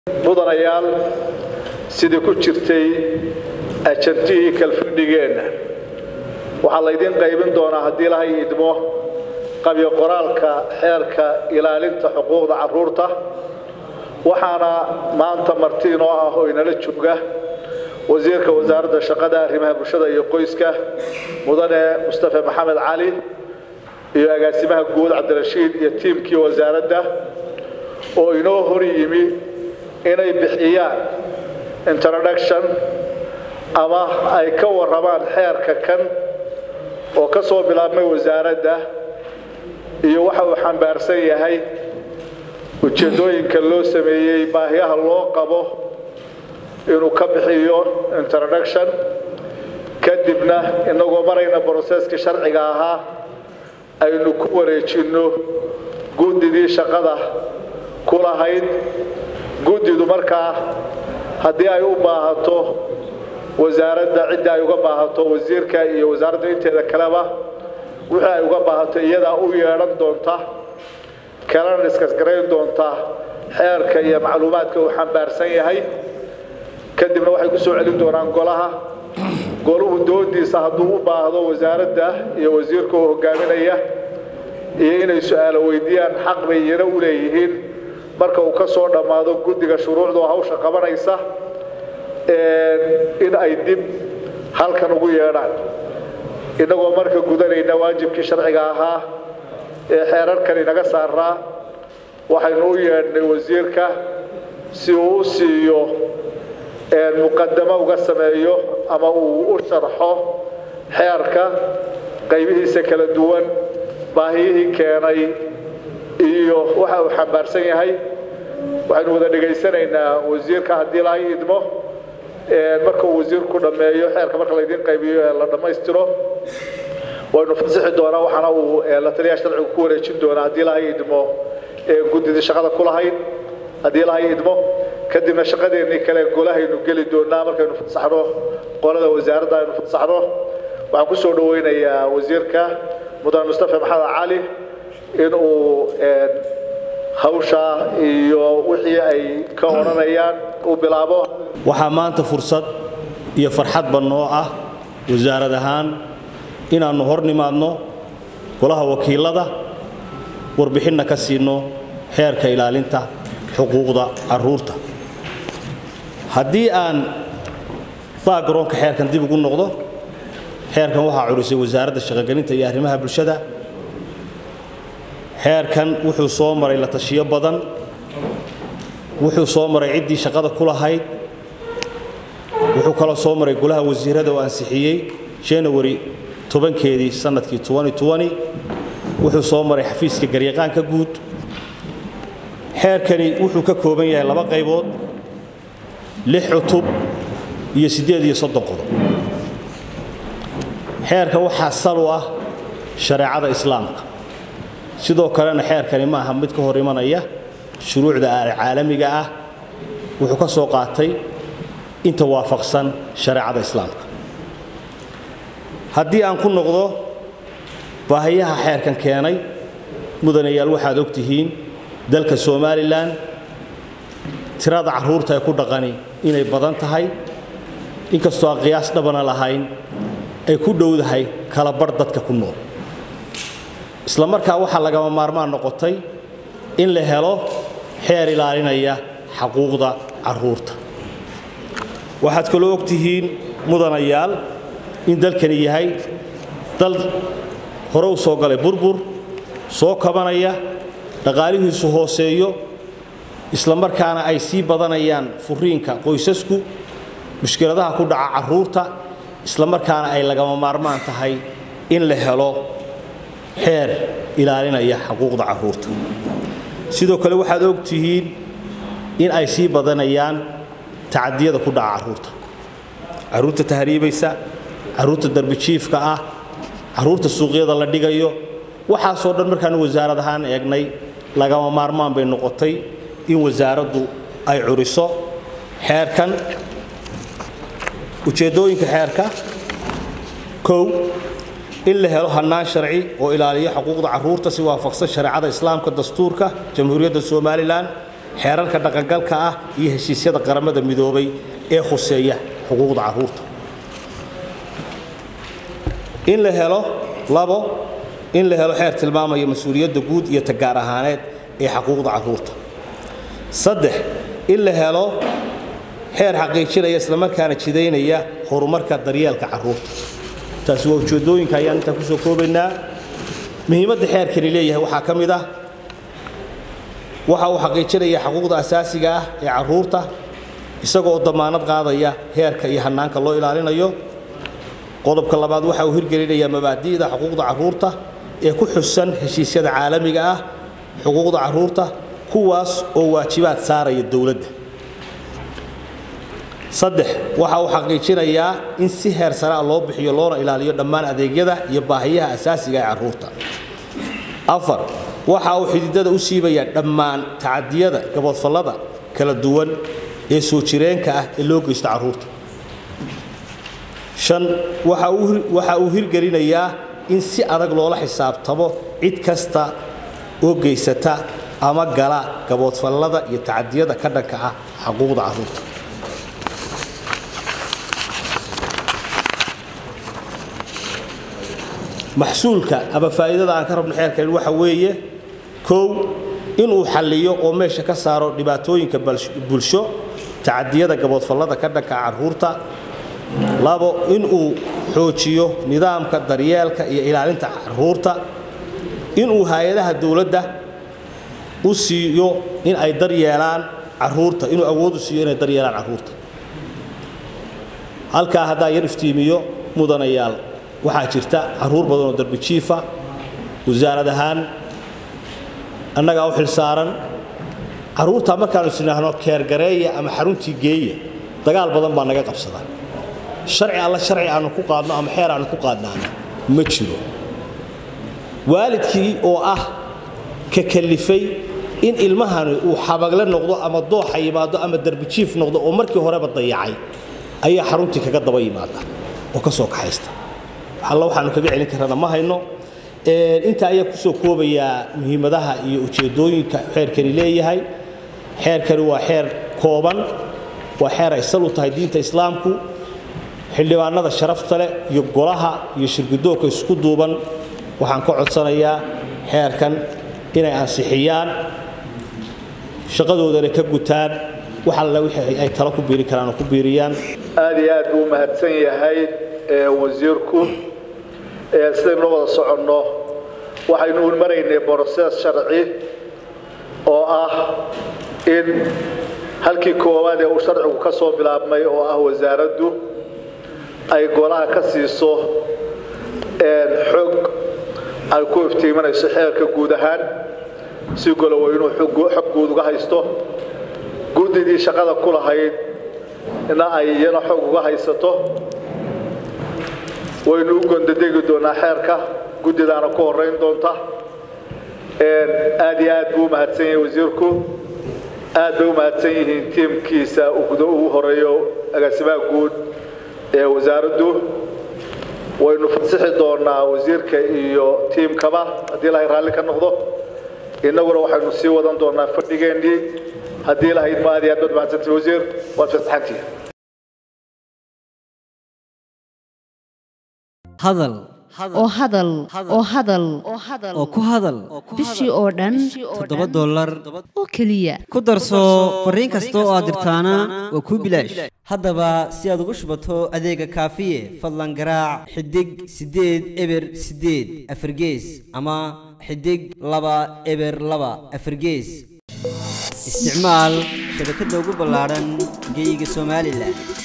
mudanayaal sidii ku jirtay ajantihii kalfidhigeenna waxaa laydiin qaybin doonaa haddii lahay idmo qabyo qoraalka xeerka ilaalinta xuquuqda carruurta waxaana maanta marti inoo ah oo inala jooga wasiirka wasaaradda shaqada arrimaha bulshada iyo qoyska mudane mustafe maxamed cali iyo agaasimaha guud cabdirashiid iyo tiimkii wasaaradda oo inoo hor yimi inay bixiyaan introduction ama ay ka warramaan xeerka kan oo ka soo bilaabmay wasaaradda iyo waxa uu xambaarsan yahay ujeeddooyinka loo sameeyey baahiyaha loo qabo inuu ka bixiyo introduction kadibna inagoo marayna broseskii sharciga ahaa aynu ku wareejinno guddidii shaqada ku lahayd guddidu markaa haddii ay u baahato wasaaradda ciddii ay uga baahato wasiirka iyo wasaaradda inteeda kaleba wixii ay uga baahato iyadaa u yeedhan doonta kalena iskasgarayn doonta xeerka iyo macluumaadka uu xambaarsan yahay kadibna waxay ku soo celin doonaan golaha goluhu doodiisa hadduu u baahdo wasaaradda iyo wasiirka oo hogaaminaya iyo inay su-aalo weydiiyaan xaq bay iyana u leeyihiin marka uu ka soo dhammaado guddiga shuruucda oo hawsha qabanaysa in ay dib halkan ugu yeedhaan innagoo marka gudanayna waajibkii sharciga ahaa ee xeerarkan inaga saaraa waxaynu u yeedhnay wasiirka si uu u siiyo muqadamo uga sameeyo ama uu u sharxo xeerka qaybihiisa kala duwan baahiyihii keenay iyo waxa uu xambaarsan yahay waxaynu wada dhegaysanaynaa wasiirka haddii lahay idmo marka uu wasiirku dhammeeyo xeerka marka laydiin qaybiyo ee la dhammaystiro waynu fasixi doonaa waxaana uu la taliyaha sharcigu ku wareejin doonaa haddii lahay idmo guddidii shaqada ku lahayd haddii lahay idmo kadibna shaqadeennii kale golahaynu geli doonaa markaynu fasaxno qolada wasaaradda aynu fasaxno waxaan ku soo dhawaynayaa wasiirka mudane mustafe maxamed cali in uu hawsha iyo wixii ay ka odhanayaan uu bilaabo waxaa maanta fursad iyo farxadba noo ah wasaarad ahaan inaannu hor nimaadno golaha wakiilada warbixinna ka siinno xeerka ilaalinta xuquuqda carruurta haddii aan baagaroonka xeerkan dib ugu noqdo xeerkan waxaa curisay wasaaradda shaqogelinta iyo arrimaha bulshada xeerkan wuxuu soo maray la tashiyo badan wuxuu soo maray ciddii shaqada ku lahayd wuxuu kaloo soo maray golaha wasiirada oo ansixiyey janawari tobankeedii sannadkii wuxuu soo maray xafiiska garyaqaanka guud xeerkani wuxuu ka kooban yahay laba qaybood lix cutub iyo siddeed iyo soddon qodob xeerkan waxaa sal u ah shareecada islaamka sidoo kalena xeerkani ma aha mid ka hor imanaya shuruucda caalamiga ah wuxuu ka soo qaatay inta waafaqsan shareecada islaamka haddii aan ku noqdo baahiyaha xeerkan keenay mudanayaal waxaad og tihiin dalka somalilan tirada carruurta ee ku dhaqani inay badan tahay inkastoo aan qiyaas dhabana lahayn ay ku dhowdahay kala bar dadka ku nool isla markaa waxaa lagama maarmaan noqotay in la helo xeer ilaalinaya xaquuqda carruurta waxaad kaloo og tihiin mudanayaal in dalkani yahay dal hore u soo galay burbur soo kabanaya dhaqaalihiisu hooseeyo isla markaana ay sii badanayaan furiinka qoysasku mushkiladaha ku dhaca carruurta isla markaana ay lagama maarmaan tahay in la helo xeer ilaalinaya xuquuqda carruurta sidoo kale waxaad og tihiin in ay sii badanayaan tacadiyada ku dhaca carruurta carruurta tahriibaysa carruurta darbijiifka ah carruurta suuqyada la dhigayo waxaasoo dhan markaanu wasaarad ahaan eegnay lagama maarmaan bay noqotay in wasaaraddu ay curiso xeerkan ujeeddooyinka xeerka kow in la helo hannaan sharci oo ilaaliyo xuquuqda carruurta si waafaqsan shareecada islaamka dastuurka jamhuuriyadda somalilan xeerarka dhaqangalka ah iyo heshiisyada qaramada midoobay ee khuseeya xuquuqda carruurta in la helo labo in la helo xeer tilmaamaya mas-uuliyadda guud iyo tagaar ahaaneed ee xuquuqda carruurta saddex in la helo xeer xaqiijinaya islamarkaana jidaynaya horumarka daryeelka carruurta taasi waa ujeeddooyinka ayaan intaa kusoo koobaynaa muhiimadda xeerkani leeyahay waxaa ka mid ah waxa uu xaqiijinaya xuquuqda asaasiga ah ee carruurta isagoo damaanad qaadaya heerka iyo hannaanka loo ilaalinayo qodobka labaad waxa uu hirgelinayaa mabaadi'da xuquuqda carruurta ee ku xusan heshiisyada caalamiga ah xuquuqda carruurta kuwaas oo waajibaad saaraya dowladda saddex waxa uu xaqiijinayaa in si heer saraa loo bixiyo loona ilaaliyo dhammaan adeegyada iyo baahiyaha asaasiga ee carruurta afar waxa uu xididada u siibayaa dhammaan tacadiyada gaboodfallada kala duwan ee soo jireenka ah ee loo geysto carruurta shan waxa uu hirgelinayaa in si adag loola xisaabtamo cid kasta oo geysata ama gala gaboodfallada iyo tacadiyada ka dhanka ah xuquuqda carruurta maxsuulka ama faa'iidada aan ka rabno xeerkan waxa weeye kow inuu xalliyo oo meesha ka saaro dhibaatooyinka bulsho tacadiyada gaboodfallada ka dhanka carruurta labo inuu xoojiyo nidaamka daryeelka iyo ilaalinta carruurta inuu hay-adaha dowladda u siiyo in ay daryeelaan carruurta inuu awood u siiyo inay daryeelaan carruurta halkaa haddaa yar iftiimiyo mudanayaal waxaa jirta carruur badan oo darbi jiifa wasaarad ahaan annagaa u xilsaaran carruurta markaanu isnidhaahno keergareeya ama xaruntii geeya dagaal badan baa naga qabsada sharci alla sharci aanu ku qaadno ama xeer aanu ku qaadnaana ma jiro waalidkii oo ah ka kallifay in ilmahani uu xabagle noqdo ama dooxa yimaado ama darbijiif noqdo oo markii horeba dayacay ayaa xaruntii kaga daba yimaada oo ka soo kaxaysta alla waxaanu kaga celin karana ma hayno intaa ayaa kusoo koobayaa muhiimadaha iyo ujeeddooyinka xeerkani leeyahay xeerkani waa xeer kooban waa xeer ay sal u tahay diinta islaamku xildhibaanada sharafta leh iyo golaha iyo shirgudoonka isku duuban waxaan ka codsanayaa xeerkan inay ansixiyaan shaqadoodana ka gutaan wax alla wixii ay talo ku biiri karaan oo ku biiriyaan aad iyo aad buu mahadsan yahay wasiirku sidaynu la wada soconno waxaynu u maraynay broses sharci oo ah in halkii koowaad ee uu sharcigu ka soo bilaabmay oo ah wasaaraddu ay golaha ka siiso xog ay ku iftiimanayso xeerka guud ahaan si golowa inuu xog guud uga haysto guddidii shaqada ku lahayd ina ay iyana xog uga haysato waynu u gondadegi doonaa xeerka guddidaana ku horeyn doonta aad iyo aad buu u mahadsan yahay wasiirku aad bay u mahadsan yihiin tiimkiisa ugu horeeyo agaasimaha guud ee wasaaraddu waynu fasixi doonaa wasiirka iyo tiimkaba haddii ilahay raalli ka noqdo innaguna waxaynu sii wadan doonaa fadhigeennii haddii ilahayd ma aad iyo aad baad mahadsantii wasiir waad fasaxantihi hadal oo hadal oo hadal oo ku hadal bishii oo dhan toddoba dollar oo keliya ku darso fariin kasta oo aad dirtaana waa kuu bilaash haddaba si aad ugu shubato adeega kaafiye fadlan garaac xidig siddeed eber siddeed afargees ama xidig laba eber laba afargees isticmaal shabakadda ugu ballaadhan geeyiga somalilan